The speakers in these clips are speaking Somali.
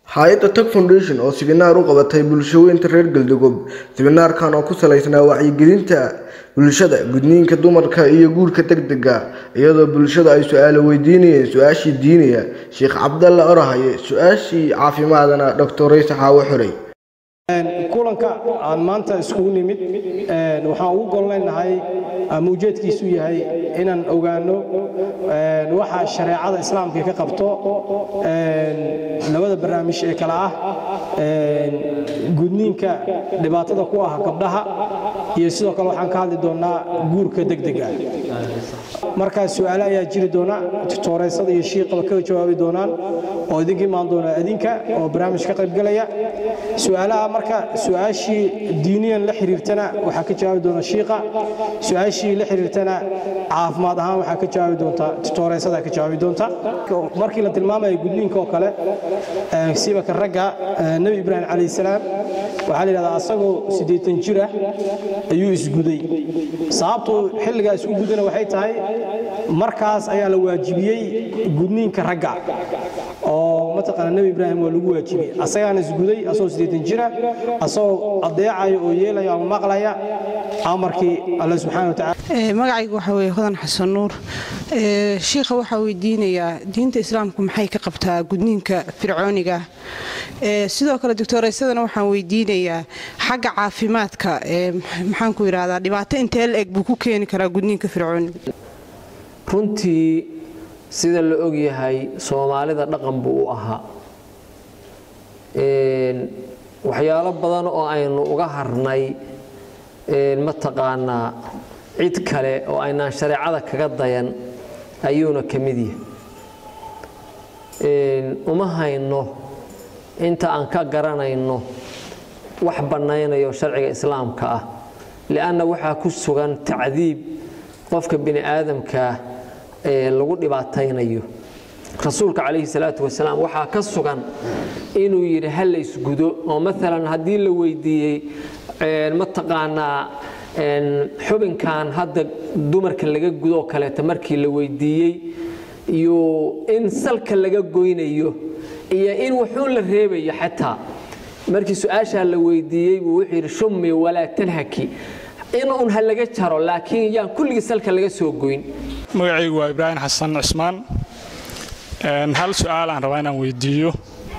hay-adda tag foundation oo siminaar u qabatay bulshaweynta reer galdogob siminaarkan oo ku salaysnaa wacyigelinta bulshada gudniinka dumarka iyo guurka degdega iyadoo bulshada ay su-aalo weydiinayeen su-aashii diiniya sheekh cabdalla orahaye su-aashii caafimaadana doctor rayse xaawo xorey kulanka aan maanta iskugu nimid waxaan ugu gollaynahay ama ujeedkiisu yahay inaan ogaano waxa shareecada islaamka ka qabto labada barnaamij ee kale ah gudniinka dhibaatada ku ah gabdhaha iyo sidoo kale waxaan ka hadli doonaa guurka degdega markaas su-aale ayaa jiri doona tutoreysada iyo shiiqaba kaga jawaabi doonaan oo idinka imaan doona adinka oo barnaamij ka qaybgalaya su-aalaha marka su-aashii diiniyan la xiriirtana waxaa ka jawaabi doona shiiqa su-aashii la xiriirtana caafimaad ahaan waxaa ka jawaabi doonta tutoreysada ka jawaabi doonta markii la tilmaamayo gudniinka oo kale sibaka ragga nebi ibraahim calayhi salaam waxaa la yidhahdaa asagoo siddeetan jir ah ayuu isguday sababtuu xilligaa isku gudana waxay tahay markaas ayaa la waajibiyey gudniinka ragga oo mataqaana nebi ibraahim waa lagu waajibiyey asagaana isguday asagoo siddeetan jira asagoo adeecaya oo yeelaya ama maqlaya amarkii alle subxaana watacaala magacaygu waxaa weeye hodan xasan nuur shiikha waxaa weydiinayaa diinta islaamku maxay ka qabtaa gudniinka fircooniga sidoo kale doctoreysadana waxaan weydiinayaa xagga caafimaadka maxaan ku yidhahdaa dhibaato intee la eg buu ku keeni karaa gudniinka fircooniga runtii sida la ogyahay soomaalida dhaqan buu u ahaa waxyaalo badan oo aynu uga harnay mataqaanaa cid kale oo aynaan shareecada kaga dayan ayuuna ka mid yahay uma hayno inta aan ka garanayno wax bannaynayo sharciga islaamka ah li'anna waxaa ku sugan tacdiib qofka bini aadamkaa ee lagu dhibaataynayo rasuulka calayhi salaatu wasalaam waxaa ka sugan inuu yidhi ha la isgudo oo maalan haddii la weydiiyey mataqaanaa xubinkan hadda dumarka laga gudoo kaleeta markii la weydiiyey iyo in salka laga goynayo iyo in wuxuun la reebayo xataa markii su-aashaa la weydiiyey buu wuxuu yidhi shummi walaa tanhaki in un ha laga jaro laakiin yaan kulligii salka laga soo goyn magacaygu waa ibraahim xasan cismaan hal su-aal aan rabaa inaan weydiiyo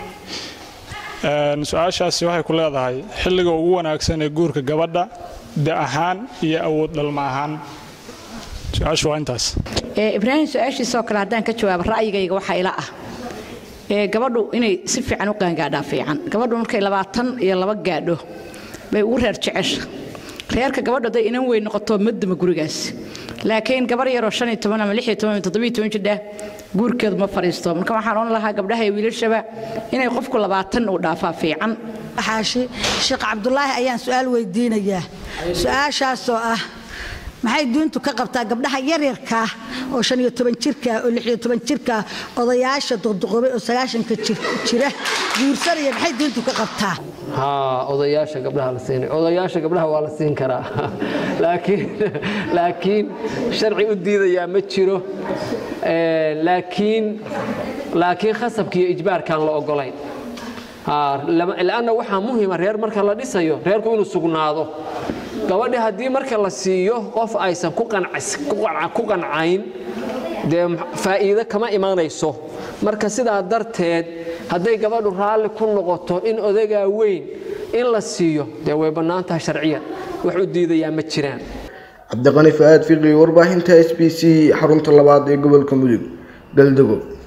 su-aashaasi waxay ku leedahay xilliga ugu wanaagsan ee guurka gabadha da ahaan iyo awood dhalma ahaan su-aashu waa intaas ibraahim su-aashiisoo kale haddaan ka jawaabo ra'yigayga waxaa ila ah gabadhu inay si fiican u qaangaadhaa fiican gabadhu markay labaatan iyo laba gaadho bay ugu reer jecesha reerka gabadhu hadday inan weyn noqoto madama gurigaas laakiin gabar yaroo shan iyo toban ama lix iyo toban ama toddobiyo toban jidha guurkeedu ma fadhiisto marka waxaan oran lahaa gabdhaha iyo wiilashaba inay qofku labaatan uu dhaafaa fiican xaashi sheekh cabdulaahi ayaan su-aal weydiinayaa su-aashaasoo ah maxay diintu ka qabtaa gabdhaha yaryarkaa oo shan iyo toban jirka oo lix iyo toban jirka odayaasha duqduqobay oo sagaashanka jira guursanaya maxay diintu ka qabtaa haa odayaasha gabdhaha la siinay odayaasha gabdhaha waa la siin karaa laakiin laakiin sharci u diidayaa ma jiro laakiin laakiin khasabka iyo ijbaarkaan la ogolayn lanna waxaa muhima reer marka la dhisayo reerku inuu sugnaado gabadhi haddii marka la siiyo qof aysan ku qancayn dee faa'iido kama imanayso marka sidaa darteed hadday gabadhu raalli ku noqoto in odagaa weyn in la siiyo dee way bannaan tahay sharciyan wax u diidayaa ma jiraan cabdiqani fa-aad fiqi warbaahinta s b c xarunta labaad ee gobolka mudug galdago